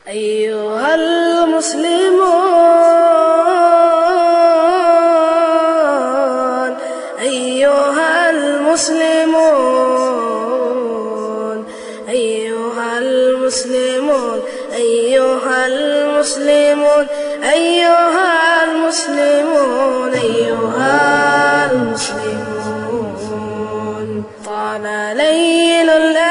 أيها المسلمون أيها المسلمون أيها المسلمون أيها المسلمون أيها المسلمون أيها المسلمون طال ليل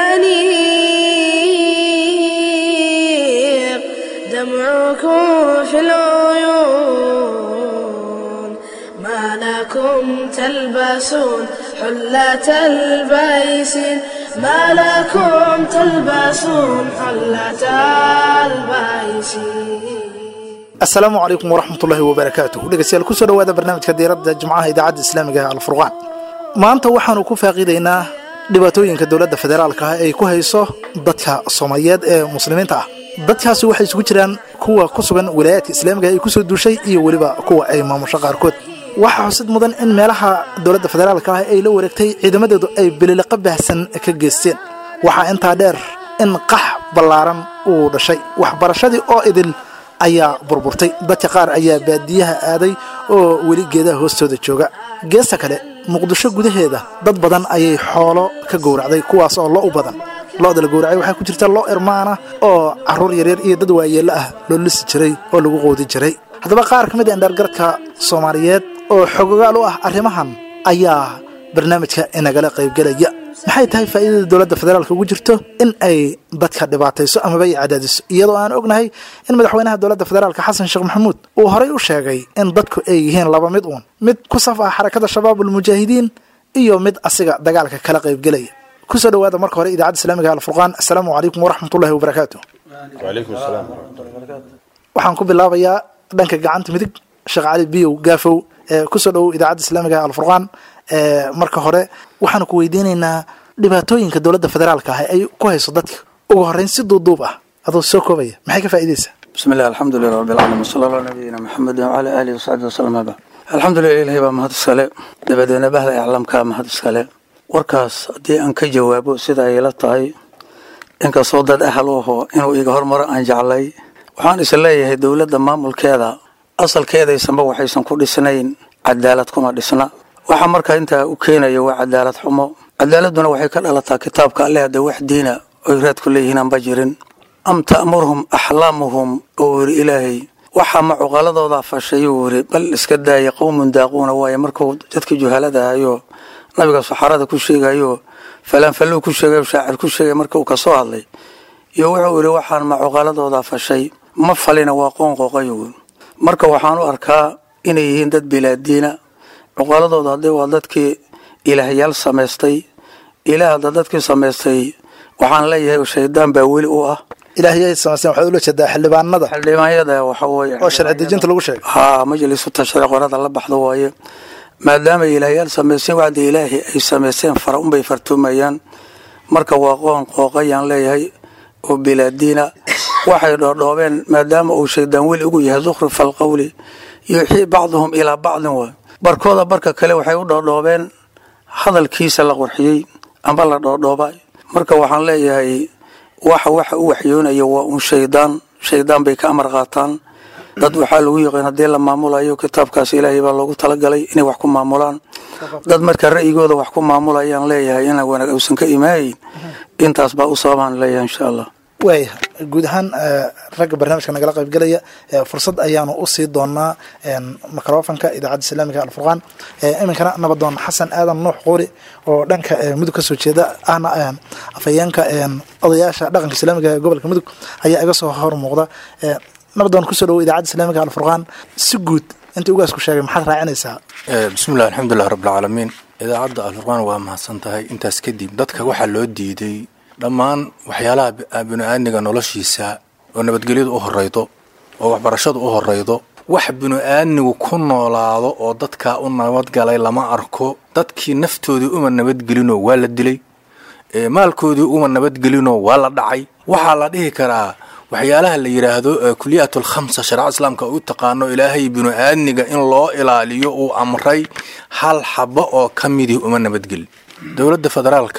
الأنيق دمعكم في العيون ما لكم تلبسون حلة البيسين ما لكم تلبسون حلة البيسين asalaamu calaykum waraxmatullaahi wabarakaatuh dhegeystayaal kusoo dhawaada barnaamijka diiradda jimcaha idaacadda islaamiga ee alfurqaan maanta waxaanu ku faaqiidaynaa dhibaatooyinka dowladda federaalka ah ay ku hayso dadka soomaaliyeed ee muslimiinta ah dadkaasi waxay isugu jiraan kuwa ku sugan walaayaadka islaamiga ay kusoo duushay iyo weliba kuwa ay maamusho qaarkood waxaa xusid mudan in meelaha dowladda federaalka ah ay la wareegtay ciidamadeedu ay beliliqa baahsan ka geysteen waxaa intaa dheer in qax ballaaran uu dhashay waxbarashadii oo idil ayaa burburtay dadka qaar ayaa baadiyaha aaday oo weli geedaha hoostooda jooga geesta kale muqdisho gudaheeda dad badan ayay xoolo ka gowracday kuwaas oo lo u badan lo-da la gowracay waxaa ku jirta lo irmaana oo caruur yaryar iyo dad waayeello ah loo lisi jiray oo lagu qoodi jiray haddaba qaar ka mid a indhaargaradka soomaaliyeed oo xogogaal u ah arrimahan ayaa barnaamijka inagala qaybgelaya maxay tahay faa'iidada dowladda federaalka ugu jirto in ay dadka dhibaatayso amaba ay cadaadiso iyadoo aan ognahay in madaxweynaha dowladda federaalka xasan sheekh maxamuud uu horay u sheegay in dadku ay yihiin laba mid uun mid ku saf ah xarakada shabaabulmujaahidiin iyo mid asiga dagaalka kala qaybgelaya kusoo dhawaada marka hore idaacadda islaamiga alfurqaan assalaamu calaykum waraxmatullahi wabarakaatu وعليكم السلام ورحمة الله وبركاته waxaan ku bilaabayaa dhanka gacanta midig sheekh cali biyow gaafow ee kusoo dhowow idaacadda islaamiga ee alfurqaan ee marka hore waxaanu ku weydiinaynaa dhibaatooyinka dowladda federaalka ah ay ku hayso dadka ugu horreyn si duuduub ah adoo soo koobaya maxay ka faa'iidaysaa بسم الله الحمد لله رب العالمين وصلى الله على نبينا محمد وعلى آله وصحبه وسلم أبا الحمد لله إلهي baa mahad iskale dabadeedna bahda iclaamkaa mahad iskale warkaas haddii aan ka jawaabo sida ay la tahay inkastoo dad ahal u aho inuu iga hormaro aan jeclay waxaan is leeyahay dowladda maamulkeeda asalkeedaysanba waxaysan ku dhisnayn cadaalad kuma dhisna waxa markaa intaa u keenaya waa cadaalad xumo cadaaladuna waxay ka dhalataa kitaabka alle hadda wax diina oy raad ku leeyihiin aanba jirin am ta'murhum axlaamuhum oo wiri ilaahay waxaa macuqaladoodaa fashayuu wiri bal iska daaya qowmun daaquuna waaye markuu dadka juhalada ahayo nabiga saxaarada ku sheegayo falaanfalluu ku sheegayo shaacir ku sheegay marka uu kasoo hadlay iyo wuxuu yidhi waxaan macuqaladoodaa fashay ma falina waa qoon qooqayo marka waxaan u arkaa inay yihiin dad bilaadiina cuqaladooda haddii waa dadkii ilaahyaal samaystay ilaah hadda dadkii samaystay waxaan leeyahay shaydaan baa weli u ah ilaahiyay samaysteen waxaad ula jeedaa xildhibaanada xildhibaanyada waxa weeye oo sharci dejinta lagu sheegay haa majlisu tashriic qorada la baxdo waaye maadaama ilaahyaal samaysteen wacdi ilaahi ay samaysteen fara unbay fartuumayaan marka waa qoon qooqayaan leeyahay oo bilaadiina waxay dhoodhoobeen maadaama uu shaydaan weli ugu yahay zukhrif alqowli yuuxii bacduhum ilaa bacdin waay barkooda barka kale waxay u dhoodhoobeen hadalkiisa la qurxiyey amba la dhoodhooba marka waxaan leeyahay waxa waxa u waxyoonaya waa un shaydaan shaydaan bay ka amar qaataan dad waxaa lagu yaqaan haddii la maamulayo kitaabkaas ilaahay baa loogu talagalay inay wax ku maamulaan dad marka ra'yigooda wax ku maamulayaan leeyahay inaan wanaag uusan ka imaayin intaas baa u sababaan leeyahay insha allah waaya guud ahaan ragga barnaamijka nagala qaybgelaya fursad ayaanu usii doonaa microfonka idaacadda islaamiga alfurqaan iminkana nabadoon xasan aadan nuux quuri oo dhanka mudug kasoo jeeda ahna afhayeenka odayaasha dhaqanka islaamiga ee gobolka mudug ayaa iga soo hor muuqda nabadoon kusoo dhawo idaacadda islaamiga alfurqaan si guud inta ugaas ku sheegay maxaad raacinaysaa bismillahi alxamdulilah rabbilcaalamiin idaacadda alfurqaan waa mahadsan tahay intaas kadib dadka waxaa loo diiday dhammaan waxyaalaha bini-aadmiga noloshiisa oo nabadgelyadu u horeydo oo waxbarashadu u horeydo wax bini-aadmigu ku noolaado oo dadkaa u nabadgalay lama arko dadkii naftoodii uma nabadgelinoo waa la dilay maalkoodii uma nabadgelinoo waa la dhacay waxaa la dhihi karaa waxyaalaha la yidhaahdo kuliyaat alkhamsa shareecada islaamka u taqaano ilaahay binu-aadmiga in loo ilaaliyo uu amray hal xabo oo ka midii uma nabadgelin dowladda federaalka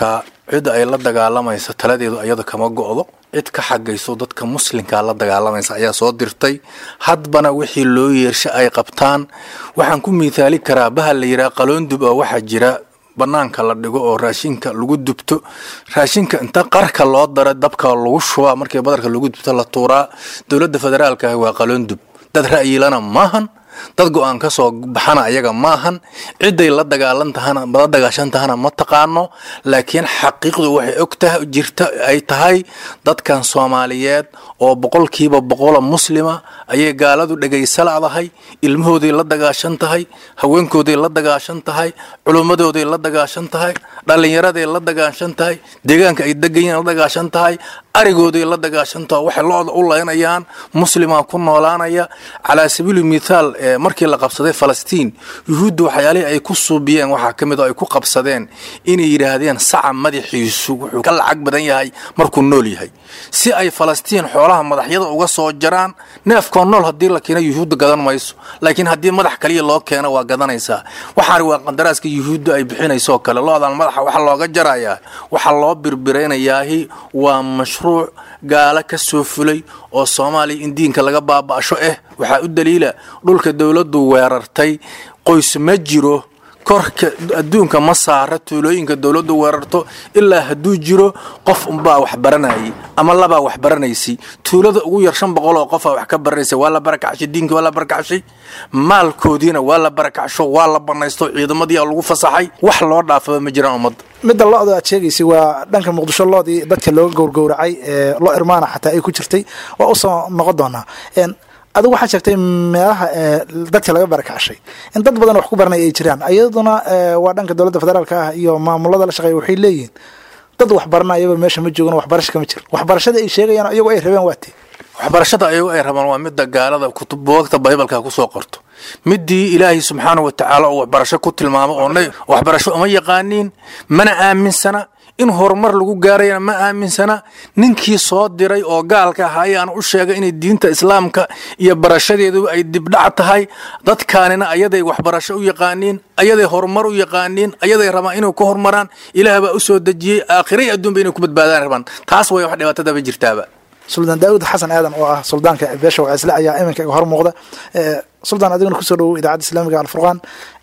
cidda ay la dagaalamaysa taladeedu ayada kama go'do cid ka xagayso dadka muslimkaa la dagaalamaysa ayaa soo dirtay hadbana wixii loo yeersha ay qabtaan waxaan ku miithaali karaa bahal la yidhaha qaloondub oo waxaa jira banaanka la dhigo oo raashinka lagu dubto raashinka inta qarka loo dara dabka lagu shubaa markii badarka lagu dubto la tuuraa dowladda federaalka ah waa qaloondub dad ra'yilana maahan dad go-aan ka soo baxana ayaga maahan ciday la dagaalan tahana la dagaashan tahana ma taqaano laakiin xaqiiqdu waxay og tahay jirta ay tahay dadkan soomaaliyeed oo boqolkiiba boqola muslima ayay gaaladu dhegaysaladahay ilmahooday la dagaashan tahay haweenkooday la dagaashan tahay culummadooday la dagaashan tahay dhallinyaraday la dagaashan tahay deegaanka ay degayiin la dagaashan tahay arigooday la dagaashan tahay waxay looda u laynayaan muslimaa ku noolaanaya calaa sabiili mithaal markii la qabsaday falastiin yuhuudda waxyaalihii ay ku suubiyeen waxaa ka mid oo ay ku qabsadeen inay yidhaahdeen saca madaxiisu wuxuu ka lacag badan yahay markuu nool yahay si ay falastiin xoolaha madaxyada uga soo jaraan neefkoo nool haddii la keeno yuhuudda gadan mayso laakiin haddii madax kaliya loo keeno waa gadanaysaa waxaani waa qandaraaska yuhuudda ay bixinaysoo kale loodan madaxa waxa looga jarayaa waxaa loo birbiraynayaahi waa mashruuc gaalo ka soo fulay oo soomaaliya in diinka laga baaba'sho ah waxaa u daliila dhulka dowladdu weerartay qoys ma jiro korka adduunka ma saara tuulooyinka dowladdu weerarto ilaa hadduu jiro qof unbaa wax baranayay ama labaa wax baranaysay tuulada ugu yar shan boqol oo qofaa wax ka baranaysay waa la barakacshay diinka waa la barakacshay maalkoodiina waa la barakacsho waa la banaysto ciidamadiia lagu fasaxay wax loo dhaafaba ma jiraan ummadda midda lo-da aad sheegaysay waa dhanka muqdisho loodii dadka looga gowrgowracay ee lo irmaana xataa ay ku jirtay waa usoo noqon doonaa adigu waxaad sheegtay meelaha dadka laga barakacshay in dad badan wax ku baranay ay jiraan iyaduna waa dhanka dowladda federaalka ah iyo maamulada la shaqeeya waxay leeyihiin dad wax baranayaba meesha ma joogan waxbarasho kama jiro waxbarashada ay sheegayaan iyagu ay rabeen waa tee waxbarashada ayagu ay rabaan waa midda gaalada buugagta baybalka kusoo qorto midii ilaahay subxaanau watacaala oo waxbarasho ku tilmaamo oo waxbarasho uma yaqaaniin mana aaminsana in horumar lagu gaarayana ma aaminsana ninkii soo diray oo gaalka ahaa ayaana u sheegay inay diinta islaamka iyo barashadeedu ay dibdhac tahay dadkaanina ayaday waxbarasho u yaqaaniin ayaday horumar u yaqaaniin ayaday rabaan inay ku horumaraan ilaah baa u soo dejiyey aakhiray adduunba inay ku badbaadaan rabaan taas way wax dhibaatadaba jirtaaba suldaan daawud xasan aadan oo ah suldaanka beesha wacisle ayaa iminka iga hor muuqda suldaan adiguna kusoo dhawow idaacadda islaamiga alfurqaan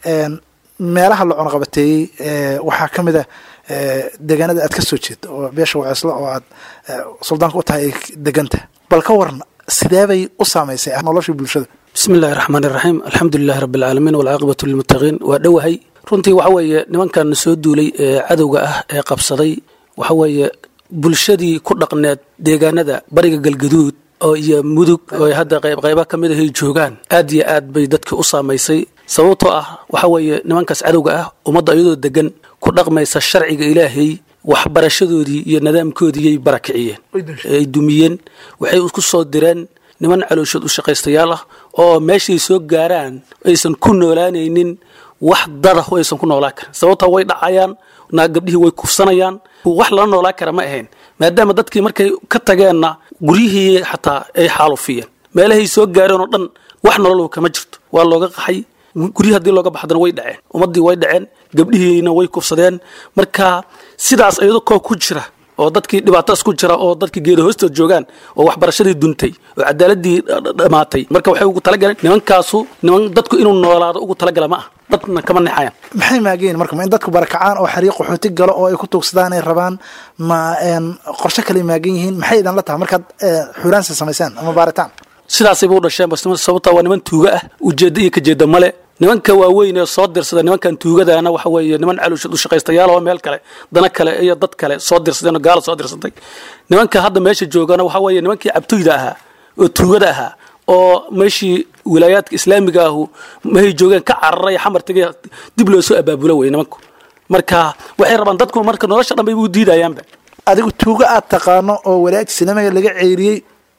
meelaha la cunaqabateeyey waxaa ka mid a deegaanada aad ka soo jeedo oo beesha wacisle oo aad suldaanka u tahay ay deganta bal ka waran sideebay u saamaysay noloshii bulshada bismi illahi raxmaan iraxiim alxamdulilahi rabbi alcaalamiin walcaaqibatu lilmuttaqiin waa dhowahay runtii waxa weeye nimankan soo duulay ee cadowga ah ee qabsaday waxa weeye bulshadii ku dhaqneed deegaanada bariga galgaduud oo iyo mudug oo hadda qayba ka mid ahay joogaan aad iyo aad bay dadkii u saamaysay sababtoo ah waxa weeye nimankaas cadowga ah ummadda iyadoo degan ku dhaqmaysa sharciga ilaahay waxbarashadoodii iyo nidaamkoodiiyay barakiciyeen ay dumiyeen waxay ku soo direen niman calooshood u shaqaystayaal ah oo meeshay soo gaaraan aysan ku noolaanaynin wax dada aysan ku noolaan karin sababtoo way dhacayaan naag gabdhihii way kufsanayaan wax lala noolaan kara ma ahayn maadaama dadkii markay ka tageenna guryihii xataa ay xaalufiyeen meelahay soo gaareen oo dhan wax nolol kama jirto waa looga qaxay guryihi hadii looga baxdana way dhaceen ummaddii way dhaceen gabdhihiina way kufsadeen marka sidaas iyado koo ku jira oo dadkii dhibaatadaas ku jira oo dadkii geeda hoostood joogaan oo waxbarashadii duntay oo cadaaladii dhammaatay marka waxay ugu talagaleen nimankaasu niman dadku inuu noolaado ugu talagala ma ah dadna kama nexayaan maxay maageen marka ma in dadku barakacaan oo xariiq qaxooti galo oo ay ku tuugsadaan ay rabaan ma qorshe kale maagan yihiin maxay idan la tahay markaad xuraansi samaysaan ama baaritaan sidaasayba u dhasheen bas sababtaa waa niman tuuga ah ujeedda iyo kajeedda male nimanka waaweyn ee soo dirsada nimankan tuugadaana waxa weeye niman calooshad u shaqaystayaal oo meel kale dana kale iyo dad kale soo dirsadeen oo gaala soo dirsatay nimanka hadda meesha joogana waxa weeye nimankii cabtoyda ahaa oo tuugada ahaa oo meeshii wilaayaadka islaamiga ahu mahay joogeen ka cararay xamar tegay dib loo soo abaabulo wey nimanku marka waxay rabaan dadku marka nolosha dhan bayba u diidayaanba adigu tuugo aad taqaano oo walaagta islaamiga laga ceyriyey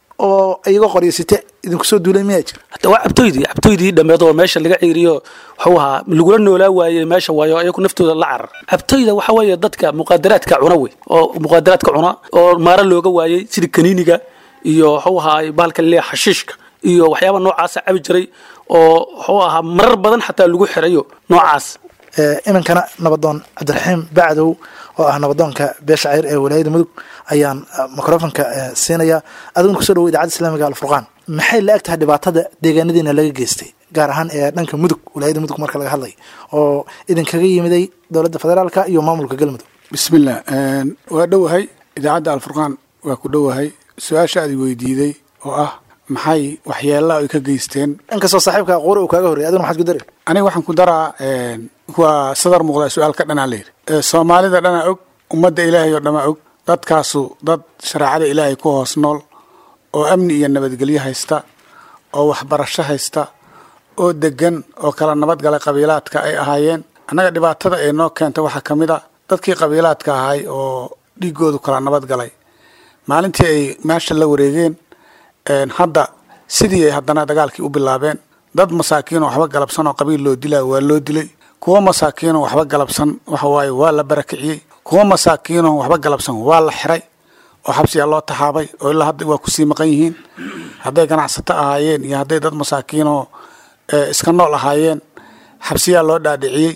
oo iyagoo qoryasite idinku soo duulay miyaa jira hata waa cabtoydii cabtoydii dhammeed oo meesha laga ceeriyo wuxuu ahaa lagula noolaa waayey meesha waayo ayagu naftooda la carar cabtoyda waxa weeye dadka muqaadaraadka cuna wey oo muqaadaraadka cuna oo maaro looga waayey sida kaniiniga iyo wuxuu ahaa bahalka laleeya xashiishka iyo waxyaaba noocaasa cabi jiray oo wuxuu ahaa marar badan xataa lagu xirayo noocaas iminkana nabadoon cabdiraxiim bacdow oo ah nabadoonka beesha cayr ee walaayada mudug ayaan microfonka siinaya adiguna kusoo dhawo idaacadda islaamiga alfurqaan maxay la eg tahay dhibaatada deegaanadiina laga geystay gaar ahaan ee dhanka mudug walaayada mudug marka laga hadlay oo idinkaga yimiday dowladda federaalka iyo maamulka galmudug bismillah waa dhowahay idaacadda alfurqaan waa ku dhowahay su-aasha aad weydiiday oo ah maxay waxyeelaa ay ka geysteen inkastoo saaxiibka qori uu kaaga horrey aduna maxaad ku dari aniga waxaan ku daraa waa sadar muuqda su-aalka dhanaa layidhi soomaalida dhanaa og ummadda ilaahay oo dhamaa og dadkaasu dad shareecada ilaahay ku hoos nool oo amni iyo nabadgelyo haysta oo waxbarasho haysta oo degan oo kala nabadgalay qabiilaadka ay ahaayeen annaga dhibaatada ee noo keenta waxaa ka mid a dadkii qabiilaadka ahay oo dhiigoodu kala nabadgalay maalintii ay meesha la wareegeen hadda sidii ay haddana dagaalkii u bilaabeen dad masaakiinoo waxba galabsan oo qabiil loo dilaa waa loo dilay kuwo masaakiinoo waxba galabsan waxawaaye waa la barakiciyey kuwo masaakiinoo waxba galabsan waa la xiray oo xabsiyaa loo taxaabay oo ilaa hadda waa kusii maqan yihiin hadday ganacsato ahaayeen iyo hadday dad masaakiinoo iska nool ahaayeen xabsiyaa loo dhaadhiciyey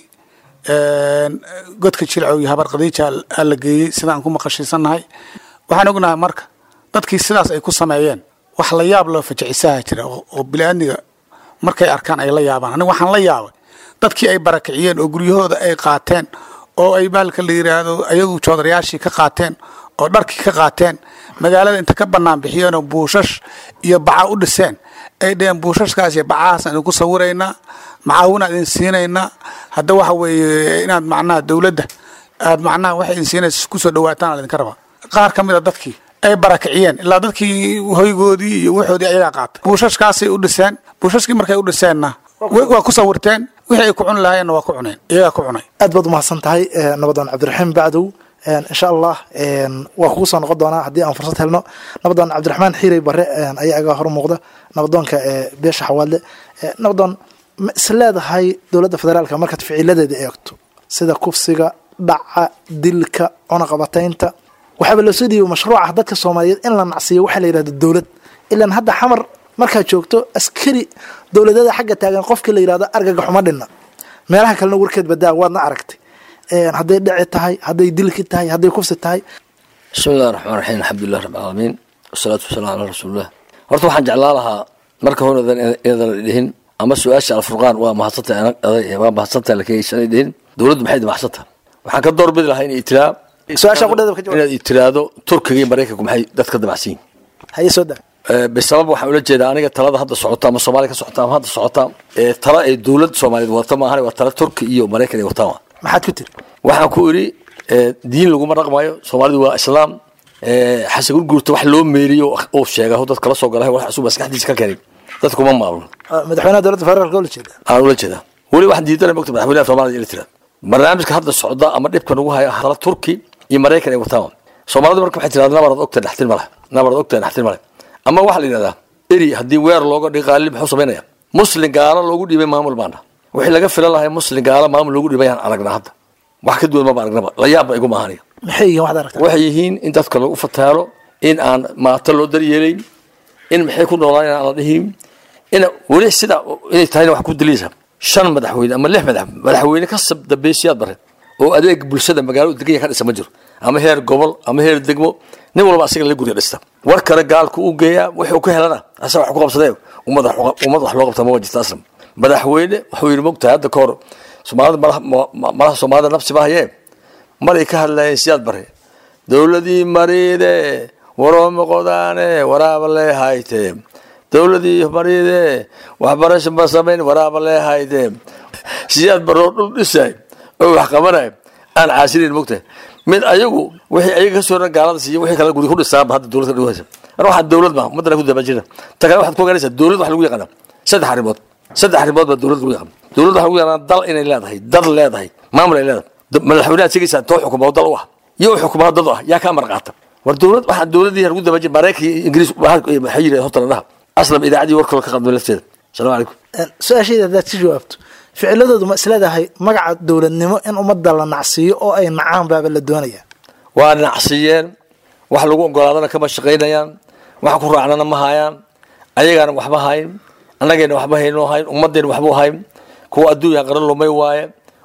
godka jilcow iyo habar qadiija aa la geeyey sidaan ku maqashiisannahay waxaan ognahay marka dadkii sidaas ay ku sameeyeen wax la yaab loo fajicisaha jira oo bili-aadniga markay arkaan ay la yaabaan aniga waxaan la yaabay dadkii ay barakiciyeen oo guryahooda ay qaateen oo ay baalka la yidhaahdo ayagu joodarayaashii ka qaateen oo dharkii ka qaateen magaalada inta ka bannaan bixiyeenoo buushash iyo baca u dhiseen ay dheheen buushashkaas iyo bacahaasaan idinku sawiraynaa macaawinaa idin siinaynaa hadda waxa weeye inaad macnaha dowladda aad macnaha waxay idin siinaysa kusoo dhawaataan idinka rabaa qaar ka mid a dadkii ay barakiciyeen ilaa dadkii hoygoodii iyo waxoodii ayagaa qaatay buushashkaasay u dhiseen buushashkii markay u dhiseenna waa ku sawirteen wixii ay ku cuni lahaayeenna waa ku cuneen iyagaa ku cunay aad baad umahadsan tahay nabadoon cabdiraxiim bacdow insha allah waa kugu soo noqon doonaa haddii aan fursad helno nabadoon cabdiraxmaan xiirey bare ayaa agaa hor muuqda nabadoonka beesha xawaadle nabadoon ma is leedahay dowladda federaalka markaad ficiladeeda eegto sida kufsiga dhaca dilka cunaqabataynta waxaaba loo soo dhiibay mashruuca dadka soomaaliyeed in la nacsiiyo waxaa la yidhahda dowlad ilaan hadda xamar markaad joogto askari dowladada xagga taagan qofkii la yidhahdo argaga xuma dhinna meelaha kalena warkeed badaa waadna aragtay hadday dhici tahay hadday dilki tahay hadday kufsi tahay bismi illahi raxmaan raxiim alxamdulilah rab alcaalamiin wasalaatu wasalaam calaa rasuulillah horta waxaan jeclaa lahaa marka hore inadan dhihin ama su-aasha alfurqaan waa mahadsantahay waa mahadsantahay lakeysanay dhihin dowladdu maxay mahadsantahay waxaan ka doorbidi lahaa inay itiraa su-aasha qudheeda ka jawaab inaad itiraado turkiga iyo maraykanku maxay dadka damacsan yihin haye soo daa bisabab waxaan ula jeedaa aniga talada hadda socota ama soomaaliya ka socota ama hadda socota ee tala ay dowlad soomaaliyeed wadata maahan waa tala turki iyo maraykan ay wataan maxaad ku tiri waxaan ku idhi diin laguma dhaqmayo soomaalidu waa islaam xasan gurguurta wax loo meeriyo uu sheega dad kala soo gala wax cusub maskaxdiisa ka keenay dadka kuma maamulno madaxweynaha dowladda federaalka ula jeeda aan ula jeedaa weli waxaan diidanay mogta madaxweynaha soomaaliya ila tiraad barnaamijka hadda socda ama dhibka nagu haya tala turki iyo maraykan ay wataan soomaalidu marka waxay tirahdaa nabarad ogta dhaxtin male nabarad ogta dhaxtin male ama waxaa la yidhahdaa eri haddii weer looga dhigi qaalili muxuu samaynaya muslin gaalo loogu dhiibay maamul baana wixii laga filan lahay muslin gaalo maamul loogu dhiibay aan aragnaa hadda wax ka duwan maba aragnaba la yaabba igu maahaniya maxay yihiin waxaad aragtaa waxay yihiin in dadka lagu fataalo in aan maato loo daryeelayn in maxay ku noolaan aan la dhihin in weli sida inay tahayna wax ku daliisa shan madaxweyne ama lix madax madaxweyne ka dambaysiyaad bare oo adeeg bulshada magaalada deganya ka dhisa ma jiro ama heer gobol ama heer degmo nin walba asiga la guriga dhista war kale gaalku u geeyaa wuxuu ka helana asaga wax ku qabsadee ummad ummad wax loo qabta ma jirta aslam madaxweyne wuxuu yidhi mogtahay hadda ka hor soomaalida malaha soomaalida nafsi ma hayee maray ka hadlayeen siyaad bare dowladii mariide waroomi qodaane waraaba lee hayte dowladii mariide waxbarasho ma samayn waraaba lee hayte siyaad baroo dhul dhisay oo wax qabanay aan caasinayn mogtahay mid ayagu wixii ayaga kasoo ran gaalada siiya wixii kale guri ku dhisaaba hadda dowlad ka dhawaysa mar waxaa dowlad ma ummadana ku dabajina ta kale waxaad ku ogaanaysaa dowlad waxa lagu yaqaana saddex arrimood saddex arrimood baa dowlad lagu yaqaan dowlad waxa lagu yaqaana dal inay leedahay dad leedahay maamul ay leedahay madaxweynaha sigaysaa too xukumaa dal u ah iyo u xukumaa dad u ah yaa kaa marqaata war dowlad waxaa dowladii lagu dabajin maraykan iyo ingiriis maxay yidhahdeen horta la dhaha aslam idaacaddii warkaloo ka qadmay lafteeda asalaamu calaykum su-aashayda haddaad ka jawaabto ficiladoodu ma isleedahay magaca dowladnimo in ummadda la nacsiiyo oo ay nacaan baaba la doonaya waa nacsiyeen wax lagu ogolaadana kama shaqaynayaan wax ku raacnana ma hayaan ayagaana waxba hayn annagayna waxba hayno hayn ummadayna waxba hayn kuwa adduunya qaran lumay waaye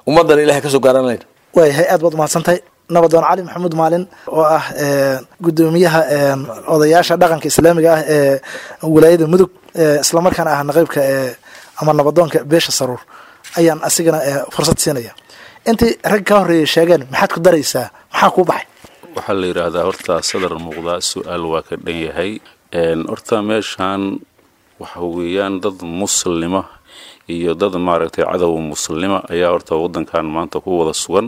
ummaddana ilahay kasoo gaaran layn waayahay aad baad umahadsantahay nabadoon cali maxamuud maalin oo ah gudoomiyaha odayaasha dhaqanka islaamiga ah ee wilaayada mudug islamarkaana ah naqaybka ama nabadoonka beesha saruur ayaan asigana fursad siinaya intii rag kaa horreeyay sheegeen maxaad ku daraysaa maxaa kuu baxay waxaa la yidhaahdaa horta sadar muuqdaa su-aal waa ka dhan yahay horta meeshaan waxa weeyaan dad muslima iyo dad maaragtay cadow muslima ayaa horta waddankan maanta ku wada sugan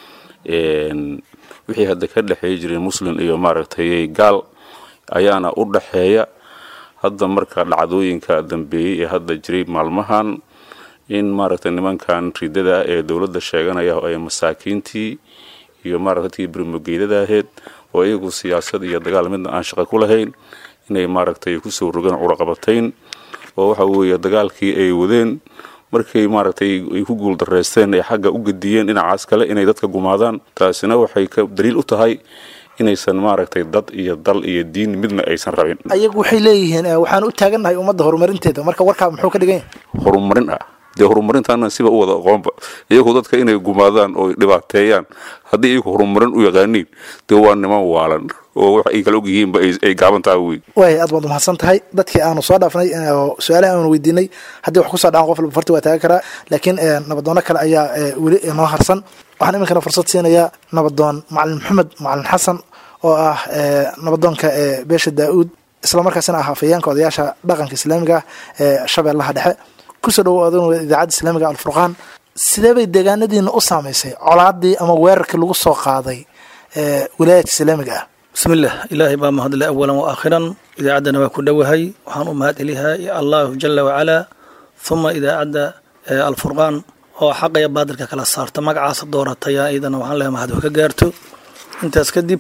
wixii hadda ka dhexeey jiray muslim iyo maaragtay gaal ayaana u dhaxeeya hadda marka dhacdooyinka dambeeyey ee hadda jiray maalmahan in maaragtay nimankan ridada ee dowladda sheeganaya oo ay masaakiintii iyo maaragtay birmogeydada ahayd oo iyagu siyaasad iyo dagaal midna aan shaqo ku lahayn inay maaragtay kusoo rogaan curaqabatayn oo waxa weeye dagaalkii ay wadeen markay maaragtay ay ku guuldareysteen ay xagga u gediyeen dhinacaas kale inay dadka gumaadaan taasina waxay ka daliil u tahay inaysan maaragtay dad iyo dal iyo diin midna aysan rabin ayagu waxay leeyihiin waxaan u taagannahay ummadda horumarinteeda marka warkaa muxuu ka dhigan yahay horumarin ah dee horumarintaana siba u wada aqoonba iyagu dadka inay gumaadaan oo dhibaateeyaan haddii iyagu horumarin u yaqaaniin dee waa niman waalan oo wax ay kala ogyihiinba ay gaaban tahay wey waaya aad baad umahadsan tahay dadkii aanu soo dhaafnay oo su-aalaha aanu weydiinay haddii wax kusoo dhacan qof walba farti waa taagan karaa laakiin nabadoono kale ayaa weli inoo harsan waxaan iminkana fursad siinayaa nabadoon macalin maxamed macalin xasan oo ah nabadoonka beesha daa-uud islamarkaasina ah afayeenka odayaasha dhaqanka islaamiga ah ee shabeellaha dhexe kusoo dhawoadan idaacadda islaamiga alfurqaan sidee bay deegaanadiina u saamaysay colaadii ama weerarkii lagu soo qaaday wilaayadka islaamiga ah bismillaah ilaahay baa mahadle awalan wa aakhiran idaacaddana waa ku dhowahay waxaan u mahad celihaa allahu jala wacalaa huma idaacadda alfurqaan oo xaqa iyo baadilka kala saarta magacaasa doorataya iyadana waxaan leehay mahad ka gaarto intaas kadib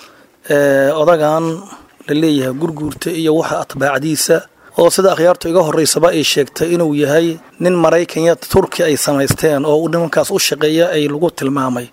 odagan la leeyahay gurguurta iyo waxa atbaacdiisa oo sida akhyaartu iga horeysaba ay sheegtay inuu yahay nin maraykanya turki ay samaysteen oo nimankaas u shaqeeya ay lagu tilmaamay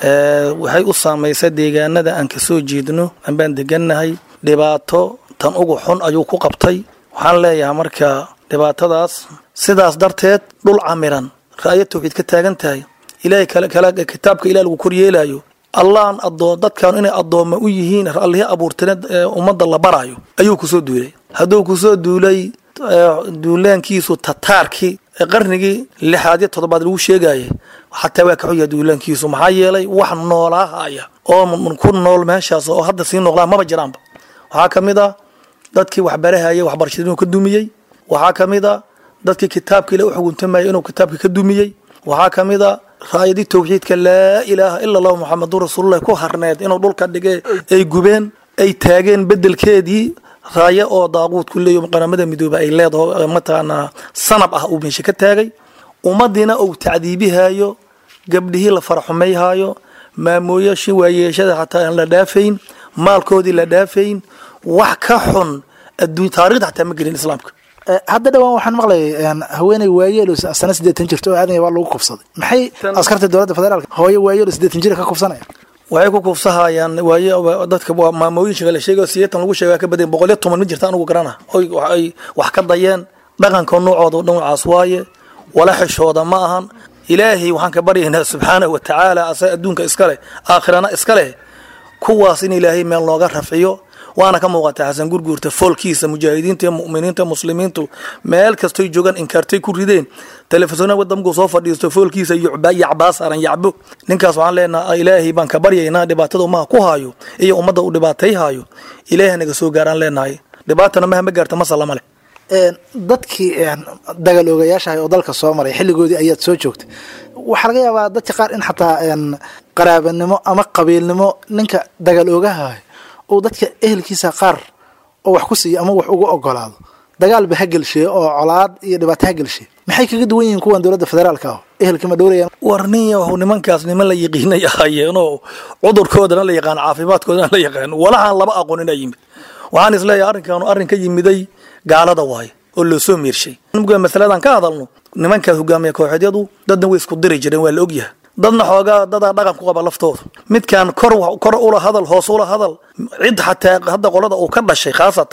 waxay u saamaysay deegaanada aan kasoo jeedno ambaan degannahay dhibaato tan ugu xun ayuu ku qabtay waxaan leeyahay marka dhibaatadaas sidaas darteed dhul camiran ra'yo tawxiid ka taagan tahay ilaahay kitaabka ilah lagu koryeelayo allahan adoo dadkan inay addoomma u yihiin allihii abuurtane ummadda la baraayo ayuu kusoo duulay hadduu kusoo duulay duulaankiisu tataarkii qarnigii lixaad iyo toddobaad lagu sheegayay xataa waa ka xuya duulaankiisu maxaa yeelay wax noolaahaya oo ku nool meeshaas oo hadda sii noqdaan maba jiraanba waxaa ka mid a dadkii waxbarahaya waxbarashada inuu ka dumiyey waxaa ka mid a dadkii kitaabka ila u xuguntamaya inuu kitaabka ka dumiyey waxaa ka mid a raayadii tawxiidka laa ilaaha ila allahu muxamedun rasuululah ku harneed inuu dhulka dhige ay gubeen ay taageen bedelkeedii raayo oo daaquud ku leeyo qaramada midoobe ay leedaho mataqaanaa sanab ah uu meesha ka taagay ummadiina uu tacdiibihayo gabdhihii la faraxumayhayo maamooyashii waayeeshada xataa aan la dhaafayn maalkoodii la dhaafayn wax ka xun adduun taarikhda xataa ma gelin islaamka hadda dhawaan waxaan maqlayay haweeney waayeelo sana siddeetan jirta oo aadan baa lagu kufsaday maxay askarta dowladda federaalka hooyo waayeelo siddeetan jira ka kufsanaya waxay ku kufsahayaan waaye dadka maamooyinka la sheegay sideetan lagu sheega ka badan boqol iyo toban ma jirta anigu garana oy ay wax ka dayeen dhaqanka noocooda dhinacaas waaye wala xishooda ma ahan ilaahay waxaan ka baryaynaa subxaanahu watacaala asa adduunka iskale aakhirana iska leh kuwaas in ilaahay meel nooga rafciyo waana ka muuqata xasan gurguurta foolkiisa mujaahidiinta iyo mu'miniinta muslimiintu meel kastoy joogaan inkaartay ku rideen telefisona wadamku soo fadhiisto foolkiisa yacbaa saaran yacbo ninkaas waxaan leenaha ilaahay baan ka baryaynaa dhibaatada umaha ku haayo iyo ummadda u dhibaatay haayo ilaahay naga soo gaaraan leenahay dhibaatana maha ma gaarta masalama leh dadkii dagal ogayaashahay oo dalka soo maray xilligoodii ayaad soo joogtay waxaa laga yaabaa dadka qaar in xataa qaraabanimo ama qabiilnimo ninka dagal ogahay uu dadka ehelkiisa qaar oo wax ku siiya ama wax ugu ogolaado dagaalba ha gelshiye oo colaad iyo dhibaato ha gelshiye maxay kaga duwan yihiin kuwan dowladda federaalka ah ehelkii ma dhowrayaan war nin yahu nimankaas niman la yiqiinay ahaayeenoo cudurkoodana la yaqaan caafimaadkoodana la yaqaan walahaan laba aqoonina yimid waxaan isleeyahay arrinkaanu arrin ka yimiday gaalada waaye oo loo soo miirshay masaladan ka hadalno nimankaas hogaamiya kooxeedyadu dadna way isku diri jireen waa la ogyahay dadna xoogaa dadaa dhaqan ku qaba laftooda midkaan kor kor ula hadal hoos ula hadal cid xataa hadda qolada uu ka dhashay khaasatan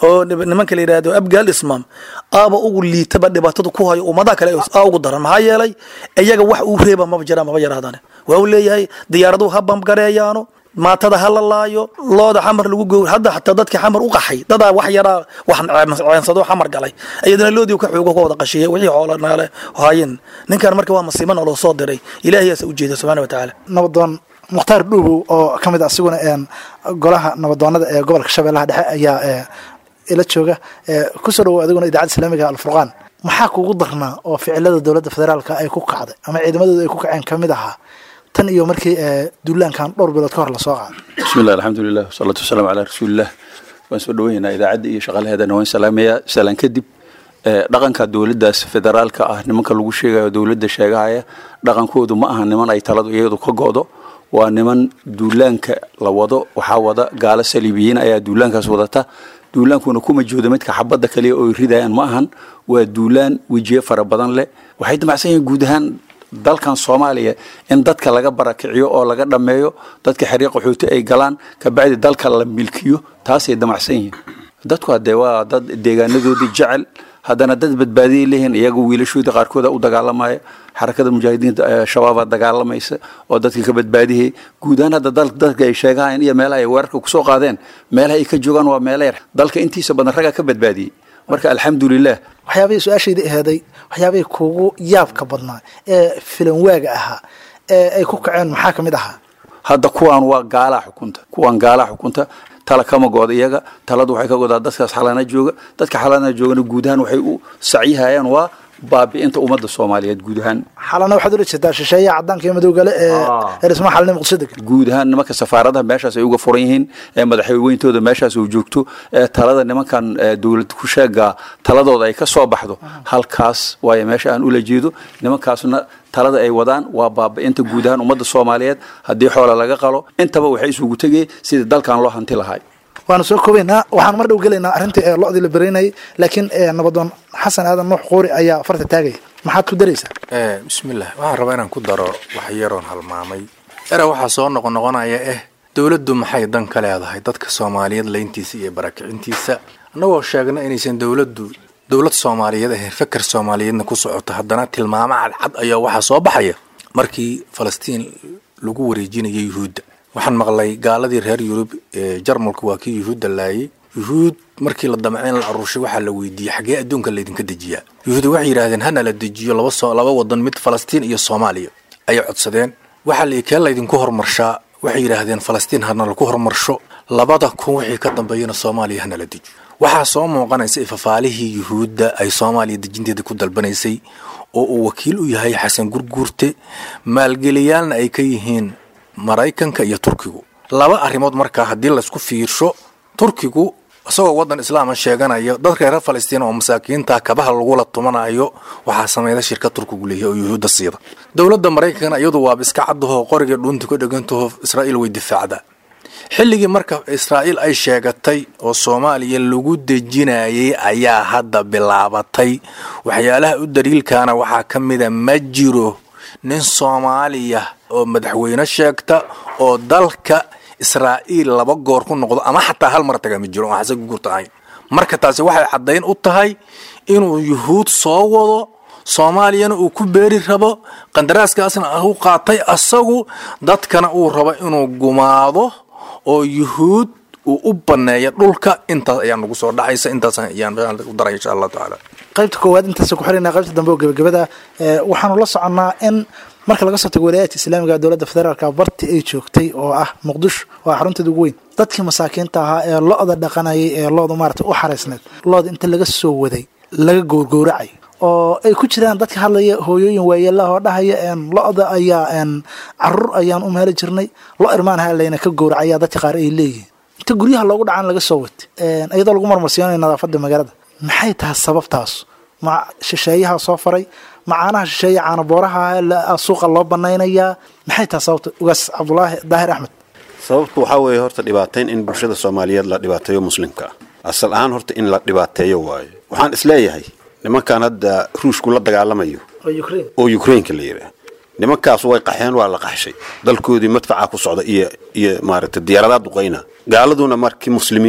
oo nib- nimanka la yidhaahdo abgaal ismaam aaba ugu liitaba dhibaatada ku hayo ummadaha kale aa ugu daran maxaa yeelay iyaga wax uu reeba maba jiraan maba yaraadane waa uu leeyahay diyaaraduhu ha bamgareeyaano maatada ha la laayo looda xamar lagu gowr hadda xataa dadka xamar u qaxay dadaa wax yaraa wax ceensado xamar galay iyadana loodii ka xoogo ka wada qashiyay wixii xoolo naale haayeen ninkan marka waa masiibo naloo soo diray ilaahiyaasa u jeeda subxaana wa tacaala nabadoon mukhtaar dhuubow oo ka mid ah asiguna een golaha nabadoonada ee gobolka shabeellaha dhexe ayaa ee ila jooga ee kusoo dhawow adiguna idaacadda islaamiga alfurqaan maxaa kugu darnaa oo ficilada dowladda federaalka ay ku kacday ama ciidamadooda ay ku kaceen ka mid ahaa tan iyo markii ee duulaankan dhowr bilood ka hor lasoo qaaday بسم الله الحمد لله والصلاة والسلام على رسول الله waan soo dhaweynaa idaacadda iyo shaqalaheedana waan salaamayaa salaan kadib ee, dhaqanka dowladdaas federaalka ah nimanka lagu sheegayo dowladda sheegahaya dhaqankoodu ma aha niman ay taladu iyadu ka go'do waa niman duulaanka la wado waxaa wada gaalo saliibiyiin ayaa duulaankaas wadata duulaankuna kuma joodo midka xabadda kaliya oo ay ridayaan ma ahan waa duulaan wejiye fara badan leh waxay damacsan yihiin guud ahaan dalkan soomaaliya in dadka laga barakiciyo oo laga dhammeeyo dadka xiriiq qaxooti ay galaan kabacdi dalka la milkiyo taasay damacsan yihiin dadku hadee waa dad deegaanadoodii jecel haddana dad badbaadiyay leeyihiin iyaga wiilashoodii qaarkooda u dagaalamaya xarakada mujaahidiinta ee shabaaba dagaalamaysa oo dadka ka badbaadiyay guud ahaan hadda dal- dadka ay sheegahayeen iyo meelaha ay weerarka kusoo qaadeen meelaha ay ka joogaan waa meela yar dalka intiisa badan raggaa ka badbaadiyey marka alxamdulilah waxyaabihii su-aashayda aheeday waxyaabihii kugu yaabka badnaa ee filan waaga ahaa ee ay ku kaceen maxaa ka mid ahaa hadda kuwaan waa gaalaa xukunta kuwaan gaalaa xukunta tala kama gooda iyaga taladu waxay ka godaa dadkaas xalana jooga dadka xalana joogana guud ahaan waxay u sacyihayaan waa baabi'inta ummadda soomaaliyeed guud ahaan xalana waxaad ula jeedaa shisheeyaha caddaanka iyo madowgale ee ee dhismaha xalina muqdisho degan guud ahaan nimanka safaaradaha meeshaas ay uga furan yihiin ee madaxweyntooda meeshaas uu joogto ee talada nimankan ee dowlad ku sheega taladooda ay ka soo baxdo halkaas waayo meesha aan ula jeedo nimankaasna talada ay wadaan waa baabi'inta guud ahaan ummadda soomaaliyeed haddii xoola laga qalo intaba waxay isugu tegeen sidii dalkan loo hanti lahay waanu soo koobaynaa waxaan mar dhow gelaynaa arrintii ee lo-dii la bereynayay laakiin ee nabadoon xasan aadan nuux quuri ayaa farta taagaya maxaad ku daraysaa Eh, bismillah waxaan rabaa inaan ku daro wax yaroon halmaamay era waxaa soo noqonoqonaya eh dowladdu maxay dan ka leedahay dadka soomaaliyeed layntiisa iyo barakicintiisa annagoo sheegna inaysan dowladdu dowlad soomaaliyeed ahayn fakar soomaaliyeedna ku socota haddana tilmaamo cadcad ayaa waxaa soo baxaya markii falastiin lagu wareejinayay yuhuudda waxaan maqlay gaaladii reer yurub ee jarmalku waa kii yuhuudda laayay yuhuud markii la damceen la arushay waxaa la weydiiyey xagee adduunka laydinka dejiyaa yuhuud waxay yidhaahdeen hana la dejiyo laba soo laba wadan mid falastiin iyo soomaaliya ayay codsadeen waxaa la kee laydinku horumarshaa waxay yidhaahdeen falastiin hana laku horumarsho labada kun wixii ka dambeeyana soomaaliya hana la dejiyo waxaa soo muuqanaysa ifafaalihii yuhuudda ay soomaaliya dejinteeda ku dalbanaysay oo uu wakiil u yahay xasan gurguurte maalgeliyaalna ay ka yihiin maraykanka iyo turkigu laba arrimood markaa haddii laysku fiirsho turkigu isagoo waddan islaama sheeganaya dadka reer falastiin oo masaakiinta kabaha lagula tumanayo waxaa sameeyda shirka turkigu leeyahay oo yuhuudda siida dowladda maraykankana iyadu waaba iska caddaho qoriga dhuunta ka dhegantaho israa'iil way difaacdaa xilligii marka israa'iil ay sheegatay oo soomaaliya lagu dejinayay ayaa hadda bilaabatay waxyaalaha u daliilkaana waxaa ka mida ma jiro nin soomaaliya oo madaxweyne sheegta oo dalka israa'iil laba goor ku noqdo ama xataa hal mar taga ma jiro oo xasan gurta ahayn marka taasi waxay caddayn u tahay inuu yuhuud soo wado soomaaliyana uu ku beeri rabo qandaraaskaasna u qaatay asagu dadkana uu rabo inuu gumaado oo yuhuud uu u banneeya dhulka intaas ayaa nagu soo dhacaysa intaas ayaan u daray insha allahu tacaala qaybta koowaad intaas ku xirina qaybta dambe oo gebagabada ee waxaanu la soconnaa in marka laga soo tago walaayaadka islaamiga dowladda federaalka barti ay joogtay oo ah muqdisho waa xarunteeda ugu weyn dadkii masaakiinta ahaa ee lo-da dhaqanayay ee looda maarata u xaraysneed looda inta laga soo waday laga gowrgowracay oo ay ku jiraan dadka hadlaya hooyooyin waayeelaha oo dhahaya een lo-da ayaa een caruur ayaan u meeli jirnay lo irmaanha layna ka gowracayaa dadka qaar ay leeyihiin inta guryaha loogu dhacaan laga soo watay iyadoo lagu marmarsiinayo nadaafada magaalada maxay tahay sababtaas ma shisheeyaha soo faray macaanaha shisheeye caanabooraha suuqa loo banaynayaa maxay tahay sababta ugaas cabdulaahi daahir axmed sababtu waxaa weeye horta dhibaatayn in bulshada soomaaliyeed la dhibaateeyo muslimka ah asal ahaan horta in la dhibaateeyo waayo waxaan isleeyahay nimankan hadda ruushku la dagaalamayo oo ukrainka la yidhaah nimankaas way qaxeen waa la qaxshay dalkoodii madfacaa ku socda iyo iyo maaragtay diyaaradaha duqayna gaaladuna markii muslimiin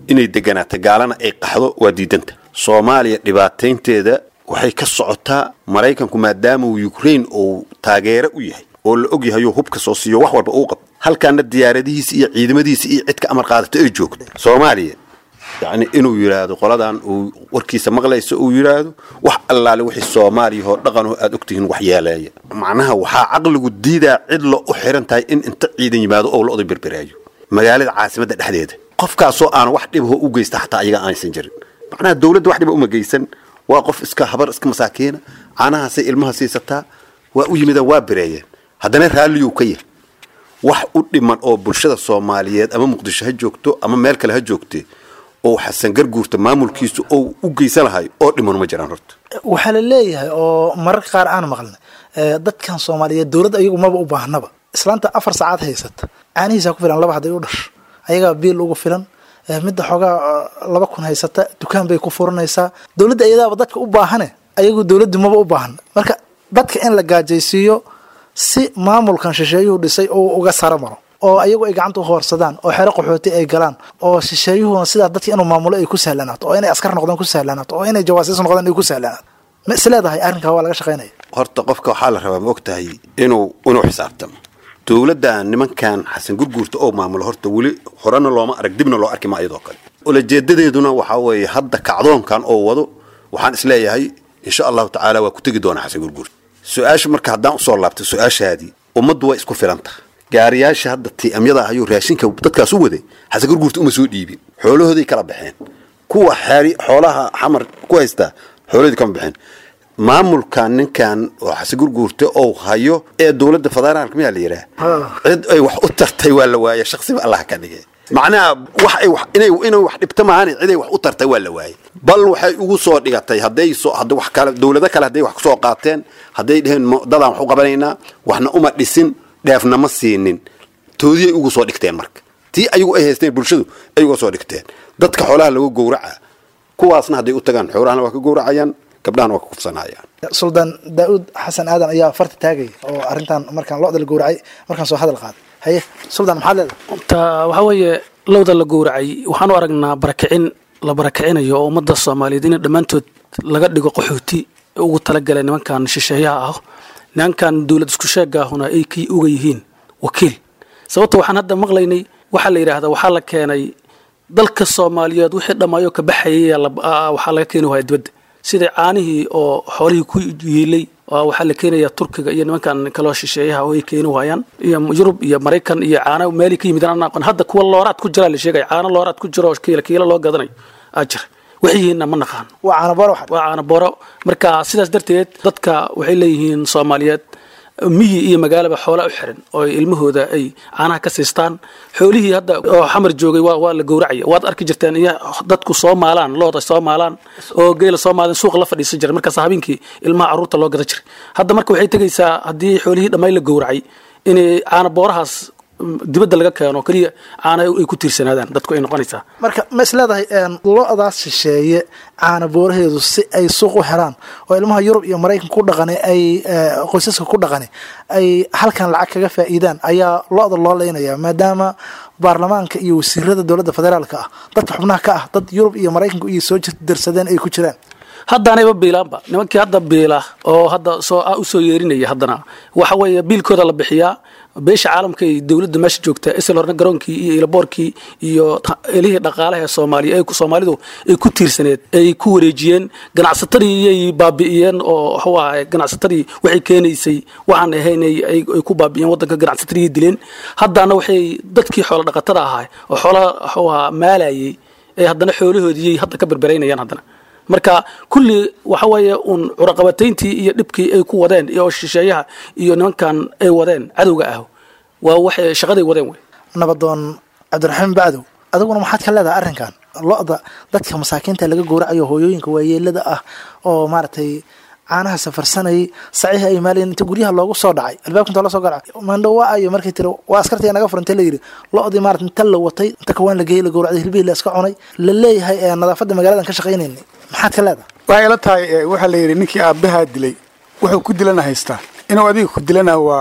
inay deganaato gaalana ay qaxdo waa diidanta soomaaliya dhibaataynteeda waxay ka socotaa maraykanku maadaama uu ukraine uu taageero u yahay oo la og yahay oo hubka soo siiyo wax walba uu qabto halkaana diyaaradihiisa iyo ciidamadiisa iyo cidka amar qaadato ay joogto soomaaliya yacni inuu yidhaahdo qoladan uu warkiisa maqlayso uu yidhaahdo wax allaale wixii soomaaliya oo dhaqanoo aad ogtihiin wax yeeleeya macnaha waxaa caqligu diidaa cid lo u xiran tahay in inta ciidan yimaado oo la oday berberaayo magaalada caasimadda dhexdeeda qofkaasoo aan wax dhibaho u geysta xataa ayaga aanaysan jirin macnaha dowladda wax dhiba uma geysan waa qof iska habar iska masaakiina caanahaasay ilmaha siisataa waa u yimidaan waa bereeyeen haddana raalliyuu ka yahay wax u dhiman oo bulshada soomaaliyeed ama muqdisho ha joogto ama meel kale ha joogte oo xasan garguurta maamulkiisu oo u geysan lahay oo dhiman ma jiraan horta waxaa la leeyahay oo mararka qaar aan maqlnay ee, dadkan soomaaliyeed dowladda ayagu maba u baahnaba islaanta afar saacaad haysata caanihiisa ku filan laba hadday u dhasho ayagaa biil ugu filan ee, midda xoogaa eh, laba kun haysata dukaan bay ku furanaysaa dowladda iyadaaba dadka u baahane ayagu dowladdu maba u baahna marka dadka in la gaajaysiiyo si maamulkan shisheeyuhu dhisay oo uga saro maro oo ayagu ay gacanta u hoorsadaan oo xero qaxooti ay galaan oo shisheeyuhuna sidaa dadka inuu maamulo ay ku sahlanaato oo inay askar noqdaan ku sahlanaato oo inay jawaasiis noqdaan ay ku sahlanaato ma isleedahay arrinkaa waa laga shaqaynaya horta qofka waxaa la rabaa ma og tahay inuu inuu xisaabtamo dowladdan nimankan xasan gurguurta oo maamulo horta weli horena looma arag dibna loo arki ma iyadoo kale ulajeedadeeduna waxaa weeye hadda kacdoonkan oo wado waxaan isleeyahay insha allahu tacaala waa ku tegi doonaa xasan gurguurta su-aasha marka haddaan usoo laabtay su-aashaadii ummaddu way isku filanta gaariyaasha hadda tiamyada ah ayuu raashinka dadkaas u waday xasan gurguurta uma soo dhiibin xoolahooday kala baxeen kuwa xeeri xoolaha xamar ku haystaa xoolahoodii kama baxeen maamulkan ninkan oo xasan gurguurta oo hayo ee dowladda federaalka miyaa la yidhaah cid ay wax u tartay waa la waaye shaksiba allah ka dhigay macnaha wax ay wax inay inay wax dhibta maahan cid ay wax u tartay waa la waayey bal waxay ugu soo dhigatay hadday soo hadda wax kale dowlado kale hadday wax ku soo qaateen hadday dheheen mo- dadaan wax u qabanaynaa waxna uma dhisin dheefna ma siinin toodiyay ugu soo dhigteen marka tii ayagu ay haysteen bulshadu ay uga soo dhigteen dadka xoolaha lagu gowraca kuwaasna hadday u tagaan xoolahana waa ka gowracayaan gabdhahana waa ka kufsanayaan suldaan daa'uud xasan aadan ayaa farta taagaya oo arrintan markaan lo-da la gowracay markaan soo hadal qaaday haye suldaan maxaad leedahay ta waxaa weeye lowda la gowracay waxaan u aragnaa barakicin la barakicinayo oo ummadda soomaaliyeed in dhammaantood laga dhigo qaxooti ugu talagalay nimankan shisheeyaha ah nimankan dowlad isku sheegaahuna ay kii uga yihiin wakiil sababta waxaan hadda maqlaynay waxaa la yidhaahdaa waxaa la keenay dalka soomaaliyeed wixii dhammaayoo ka baxayay waxaa laga keeni waaya dibadda sida caanihii oo xoolihii ku yiilay oo waxaa la keenayaa turkiga iyo nimankan kaloo shisheeyaha oo ay keeni waayaan iyo yurub iyo maraykan iyo caano meelay ka yimidaan aan aqoon hadda kuwa looraad ku jiraa la sheegaya caano looraad ku jiro oo kiila kiila loo gadanayo aa jira waxiyihiinna ma naqaan waa caanaboor waxaad waa caano booro marka sidaas darteed dadka waxay leeyihiin soomaaliyeed miyi iyo magaalaba xoola u xiran oo ay ilmahooda ay caanaha ka siistaan xoolihii hadda oo xamar joogay waa waa la gowracaya waad arki jirteen iyo dadku soo maalaan looda soo maalaan oo geela soo maalan suuqa la fadhiisan jiray markaas habeenkii ilmaha carruurta loo gada jiray hadda marka waxay tegaysaa haddii xoolihii dhammayn la gowracay inay caana boorahaas mm, dibadda laga keeno keliya caana ay ku tiirsanaadaan dadku ay noqonaysaa marka ma isleedahay lo-daas shisheeye caana booraheedu si ay suuq u helaan oo ilmaha yurub iyo maraykan ku dhaqane ay eh, qoysaska ku dhaqane ay halkan lacag kaga faa'iidaan ayaa lo-da loo leynaya maadaama baarlamaanka iyo wasiirada dowladda federaalka ah dadka xubnaha ka ah dad yurub iyo maraykanku iyo soo darsadeen ay ku jiraan haddaanayba biilaanba nimankii hadda biila oo hadda soo ah usoo yeerinaya haddana waxa weeye biilkooda la bixiyaa beesha caalamka iyo dowladda meesha joogta isla horna garoonkii iyo ilaboorkii iyo ta- elihii dhaqaalaha ee soomaaliya ay ku- soomaalidu ay ku tiirsaneed ay ku wareejiyeen ganacsatadii iyay baabi'iyeen oo waxuu ahay ganacsatadii waxay keenaysay waxaan ahayn ay ay ay ku baabi'iyeen waddanka ganacsatadii dileen haddana waxay dadkii xoola dhaqatada ahaa oo xoola waxuu ahaa maalayay ee haddana xoolahoodii hadda ka berberaynayaan haddana marka kulli waxa weeye uun curaqabatayntii iyo dhibkii ay ku wadeen iyo shisheeyaha iyo nimankan ay wadeen cadowga ah waa waxay shaqaday wadeen wey nabadoon cabdiraximaan bacdow adiguna maxaad ka leedahay arrinkan lo-da dadka masaakiinta laga gowracayo hooyooyinka waayeelada ah oo maaragtay caanaha safarsanayay saciiha ay maalayen inta guryaha loogu soo dhacay albaabka inta loo soo garacay mandho waa ayo markay tiri waa askartii naga furantay la yidhi lo-dii maarata inta la watay inta kawaan la geeyey la gowracday hilbihii la iska cunay la leeyahay ee nadaafadda magaaladan ka shaqaynaynay maxaad ka leedahay waxay ila tahay eh, waxaa la yidhi ninkii aabbahaa dilay wuxuu ku dilana haystaa inuu adiga ku dilana waa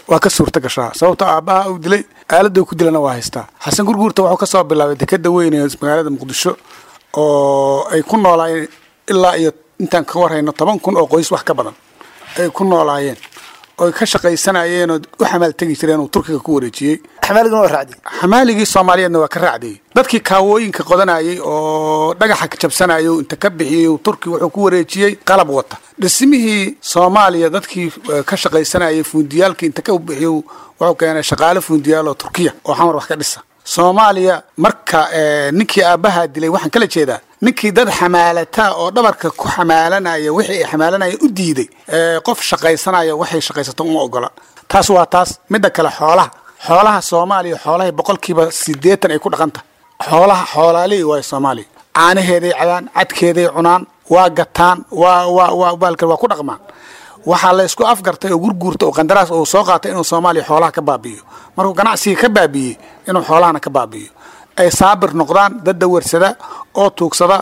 waa ka suurta gashaa sababto aabbaha uu dilay aaladda uu ku dilana waa haystaa xasan gurguurta wuxuu ka soo bilaabay dekeda weyn ee magaalada muqdisho oo ay ku noolaayeen ilaa iyo intaan ka warhayno toban kun oo qoys wax ka badan ay ku noolaayeen oy ka shaqaysanayeen oo u xamaal tegi jireen uu turkiga ku wareejiyey xamaaliguna waa raacdi xamaaligii soomaaliyeedna waa ka raacdiyey dadkii kaawooyinka qodanayay oo dhagaxa jabsanayay uu inta ka bixiyey uu turki wuxuu ku wareejiyey qalab wata dhismihii soomaaliya dadkii eh, ka shaqaysanayay fuundiyaalkii inta ka bixiyey wuxuu keenay shaqaale fuundiyaal oo turkiya oo xamar wax ka dhisa soomaaliya marka eh, ninkii aabbahaa dilay waxaan kala jeedaa ninkii dad xamaalata oo dhabarka ku xamaalanaya wixii ay xamaalanaya u diiday eh, qof shaqaysanaya waxay shaqaysato uma ogola taas waa taas midda kale xoolaha xoolaha soomaaliya xoolahay boqolkiiba sideetan ay ku dhaqanta xoolaha xoolaalihii waayo soomaaliya caanaheeday cadaan cadkeeday cunaan waa gataan waa waa waa baalka waa ku dhaqmaan waxaa la isku afgartay oo gurguurta oo qandaraas uu soo qaatay inuu soomaaliya xoolaha ka baabi'iyo markuu ganacsiga ka baabi'iyey inuu xoolahana ka baabi'iyo ay saabir noqdaan dad dawarsada oo tuugsada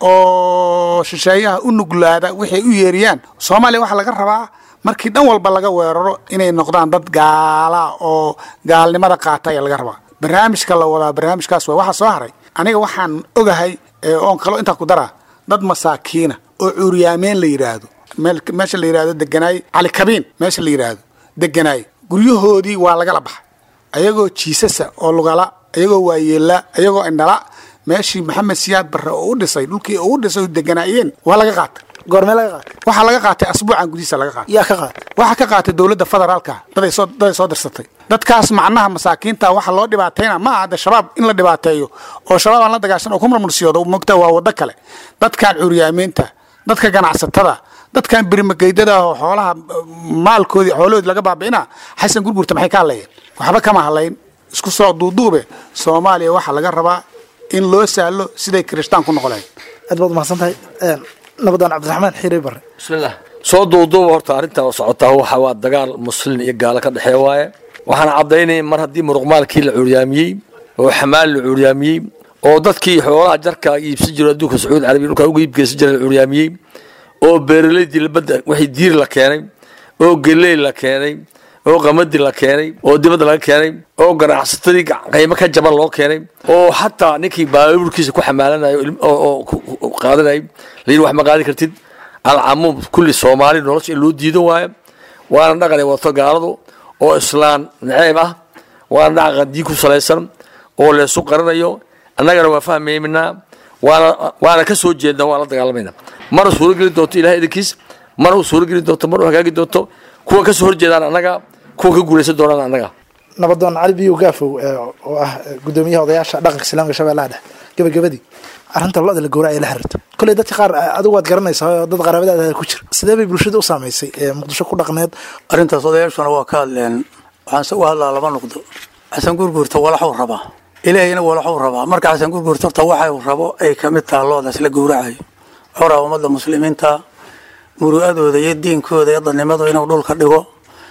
oo shisheeyaha u nuglaada waxay u yeeriyaan soomaaliya waxaa laga rabaa markii dhan walba laga weeraro inay noqdaan dad gaala oo gaalnimada qaata ayaa laga rabaa barnaamijka la wadaa barnaamijkaas waa waxa soo haray aniga waxaan ogahay ee oon kalo intaa ku daraa dad masaakiina oo cuuryaameen la yidhaahdo meel- meesha la yidhaahdo deganaay cali kabiin meesha la yidhaahdo deganaay guryahoodii waa lagala baxay ayagoo jiisasa oo lugala ayagoo waayeela ayagoo indhala meeshii maxamed siyaad barre oo u dhisay dhulkii oo u dhisay oo deganaayeen waa laga qaatay goormee laga qaatay waxaa laga qaatay asbuucan gudihiisa laga qaatay yaa ka qaatay waxaa ka qaatay dowladda federaalka daday soo daday soo dirsatay dadkaas macnaha masaakiinta waxa loo dhibaatayna ma aha de shabaab in la dhibaateeyo oo shabaab aan la dagaashan oo ku murmursiyoodo mogta waa waddo kale dadkan curyaamiinta dadka ganacsatada dadkan birimageydada oo xoolaha eh, maalkoodii xoolahoodii laga baabi'ina xasan gurgurta maxay ka hadlayeen waxba kama hadlayn isku soo duuduube soomaaliya waxaa laga rabaa in loo sahlo siday kirishtaan ku noqoleen aad baad umahadsan tahay nabadaan cabdiraxmaan xiire bare bismillah soo duuduuba horta arrintan oo socotaa waxa waa dagaal muslin iyo gaalo ka dhexeeya waaye waxaana caddaynaya mar haddii muruqmaalkii la cuuryaamiyey oo xamaal la cuuryaamiyey oo dadkii xoolaha jarka iibsan jiro adduunka sacuudi carabiya dhulkaa uga iibgeysan jira la cuuryaamiyey oo beeraleydii labadda waxay diir la keenay oo geley la keenay oo qamadi la keenay oo dibadda laga keenay oo ganacsatadii qiimo ka jaban loo keenay oo xataa ninkii baabuurkiisa ku xamaalanayo ilm- oo oo ku- ku- qaadanayay layidhi wax ma qaadi kartid alcamuum kulli soomaali nolosha in loo diido waayo waana dhaqan ay wadato gaaladu oo islaan naceeb ah waana dhaqan diin ku salaysan oo leesu qaranayo annagana waa fahmayminaa waana waana ka soo jeednaa waa la dagaalamayna mana suurogeli doonto ilahay idinkiis mana u suurogeli doonto mana u hagaagi doonto kuwa ka soo horjeedaan annaga kuwa ka guulaysan doonaan annaga nabadoon cali biyo gaafow ee, oo ah gudoomiyaha odayaasha dhaqanka islaamka shabeellaha dhexe gabagabadii arrinta lo-da la gowraca ee la xiriirto kolley dadka qaar eh, adigu waad garanaysaa oo dad qaraabadaada ku jira sidee bay bulshada u saamaysay ee muqdisho ku dhaqneed arrintaas odayaashuna waa ka hadleen waxaanse u hadlaa laba noqdo xasan gurguurta walaxuu rabaa ilaahayna walaxuu rabaa marka xasan gurguurta horta waxay rabo ay ka mid taha loodaas la gowracayo xoraa ummadda muslimiinta muru'adooda iyo diinkooda iyo dadnimadu inuu dhulka dhigo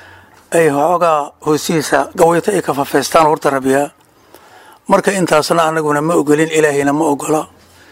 ay xoogaa hoostiisa gawayto ay kafafeystaan horta rabiyaa marka intaasna anaguna ma ogolin ilaahayna ma ogola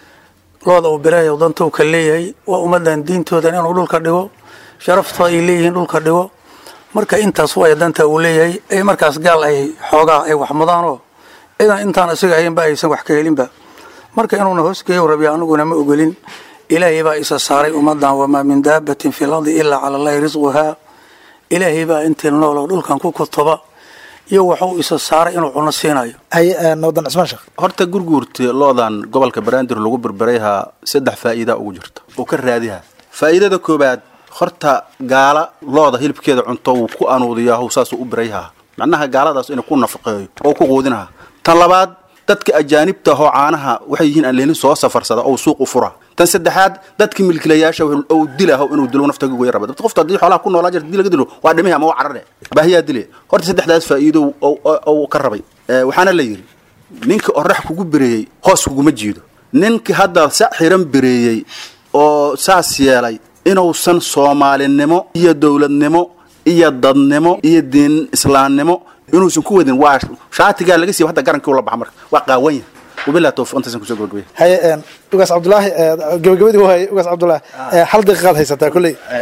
looda uu birahay dantuu ka leeyahay waa ummadan diintoodan inuu dhulka dhigo sharafto ay leeyihiin dhulka dhigo marka intaas way danta uu leeyahay ay markaas gaal ay xoogaa ay wax mudaanoo cidan intaan isaga haynba aysan wax ka helinba marka inuuna hoosgeeyo rabiya aniguna ma ogolin ilaahay baa isa saaray ummadan wamaa min daabatin fi lardi ilaa cala allahi risquhaa ilaahay baa intii nool oo dhulkan ku kutuba iyo waxuu isa saaray inuu cuno siinayo haye eh, nabadoon cismaan sheekh horta gurguurta loodan gobolka banaadir lagu berberayhaa saddex faa'iida ugu jirta oo ka raadiha faa'iidada koobaad horta gaala looda hilibkeeda cunto wuu ku anuudiyaa how saasuu u birayhaa macnaha gaaladaas inuu ku nafaqeeyo oo ku quudinaha tan labaad dadka ajaanibta ahoo caanaha waxay yihiin aan leelin soo safarsada oo suuq u fura tan saddexaad dadka milkilayaasha ou dilaho inuu dilo nafta goya raba dabta qofta haddii xoolaha ku noolaa jirta dii laga dilo waa dhimihi ama waa carare baahiyaa dile horta saddexdaas faa'iido ou ka rabay Eh, waxaana la yidhi ninka orax kugu bereeyey hoos kuguma jiido ninka hadda sa xiran bereeyey oo saas yeelay inuusan soomaalinimo iyo dowladnimo iyo dadnimo iyo diin islaamnimo inuusan ku wadin waa shaatigaa laga siiba hadda garankii ula baxa marka waa qaawan yahay wabillahi tawfiiq intaasan kusoo gabagabaya haye ugaas cabdulaahi eh, gabagabadii waay ugaas cabdulaahi eh, hal daqiiqaad haysataa kolley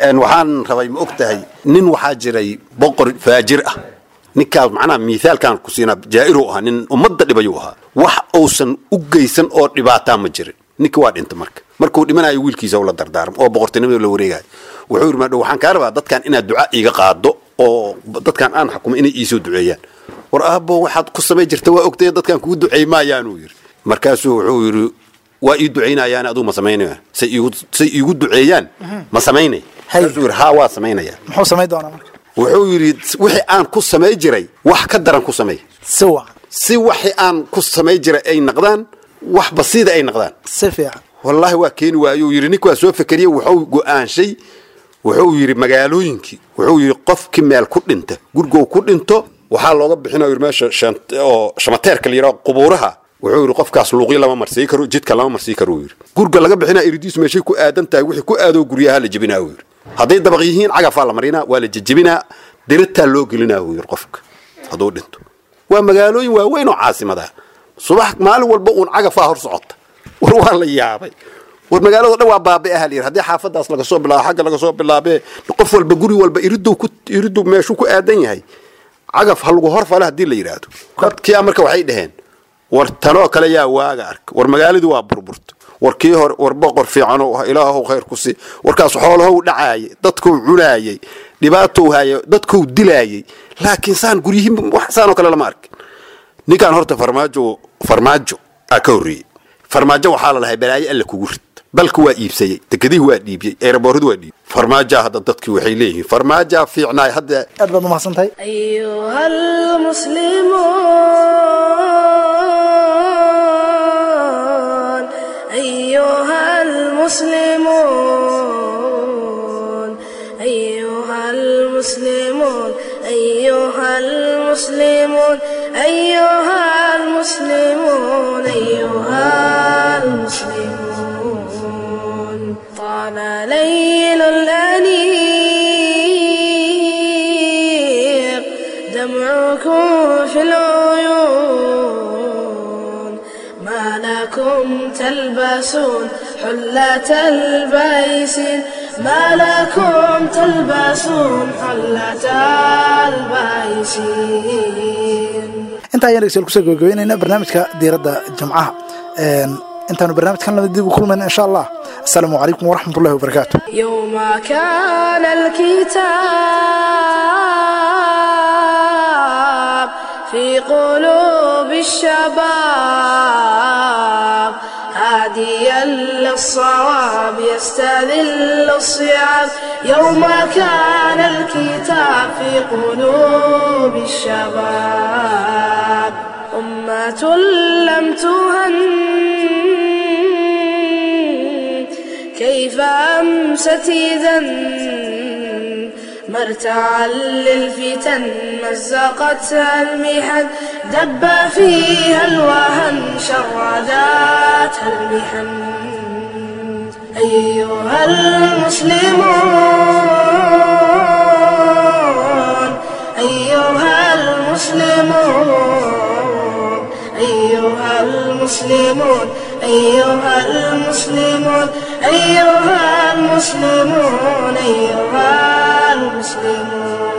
een, waxaan rabay ma og tahay nin waxaa jiray boqor faajir ah ninkaas macnaha miithaalkan ku siinaa jaa'iru ahaa nin ummadda dhibayuu ahaa wax uusan u geysan oo dhibaataa ma jirin ninka waa dhinta marka markuu dhimanayo wiilkiisa la dardaarmo oo boqortinimada la wareegayo wuxuu yidhi maadhow waxaan kaa rabaa dadkan inaad duca iiga qaado oo dadkan aan xukumo inay iisoo duceeyaan war aabbo waxaad ku samay jirta waa ogtay dadkan kugu duceey maayaan uu yidhi markaasuu wuxuu yidhi waa ii ducaynayaan aduu ma samaynaya say iigu say iigu duceeyaan ma samaynay markaasuu yidhi haa waa samaynaya muxuu samayn doonaa marka wuxuu yidhi wixii aan ku samay jiray wax ka daran ku samay si wacan si waxii aan ku samay jiray ay naqdaan wax basiida ay naqdaan si fiican wallaahi waa keeni waayuu yidhi ninka waa soo fekeriye wuxuu go'aanshay wuxuu yidhi magaalooyinkii wuxuu yidhi qofkii meel ku dhinta gurigow ku dhinto waxaa looga bixinaya yidhi meesha shan- oo shamateerka la yidhaho qubuuraha wuxuu yidhi qofkaas luuqyo lama marsii karo jidka lama marsii karo uu yidhi guriga laga bixinaa iridiis meeshay ku aadan tahay wixii ku aadoo guryaha la jebinaa uu yidhi hadday dabaq yihiin cagafaa la marinaa waa la jejebinaa diritaa loo gelinaa uu yidhi qofka hadduu dhinto waa magaalooyin waaweyn oo caasimada subax maalin walba uun cagafaa hor socota war waa la yaabay war magaalada dhan waa baabi ah layidhi haddii xaafadaas laga soo bilaabo xagga laga soo bilaabee qof walba guri walba iriduu ku iriduu meeshuu ku aadan yahay cagaf ha lagu horfale haddii la yidhaahdo dadkiia marka waxay dhaheen war tanoo kale yaa waaga arka war magaaladii waa burburta war kii hore war boqor fiicanoo ah ilaahow khayr ku si warkaas xoolahow dhacaayay dadkou cunaayay dhibaatou hayay dadkou dilaayay laakiin saan guryihiin wax saanoo kale lama arkin ninkan horta farmaajo farmaajo aa ka horreeyey farmaajo waxaa la lahay balaayo alla kugu rid dalka waa iibsayey dekedihii waa dhiibiyey eerabooradu waa dhiibiyey farmaajaa hadda dadkii waxay leeyihiin farmaajaa fiicnaay hadda aad baad umahadsan tahay أيها المسلمون أيها المسلمون أيها المسلمون أيها المسلمون أيها المسلمون أيها المسلمون طال ليل الأنيق دمعكم في العيون ما لكم تلبسون حلة البيس ما لكم تلبسون حلة البيس intaa ayaan dhegeystayaal kusoo gabagabaynaynaa barnaamijka diiradda jamcaha Een, intaanu barnaamijkan laba dib u kulmayna insha allah asalaamu calaykum waraxmat ullahi wabarakaatu يوم كان الكتاب في قلوب الشباب هاديا للصواب يستذل الصيام يوم كان الكتاب في قلوب الشباب أمة لم تهن كيف أمست إذا مرتعا للفتن مزقتها المحن دب فيها الوهن شرداتها المحن أيها المسلمون أيها المسلمون أيها المسلمون أيها المسلمون أيها المسلمون أيها المسلمون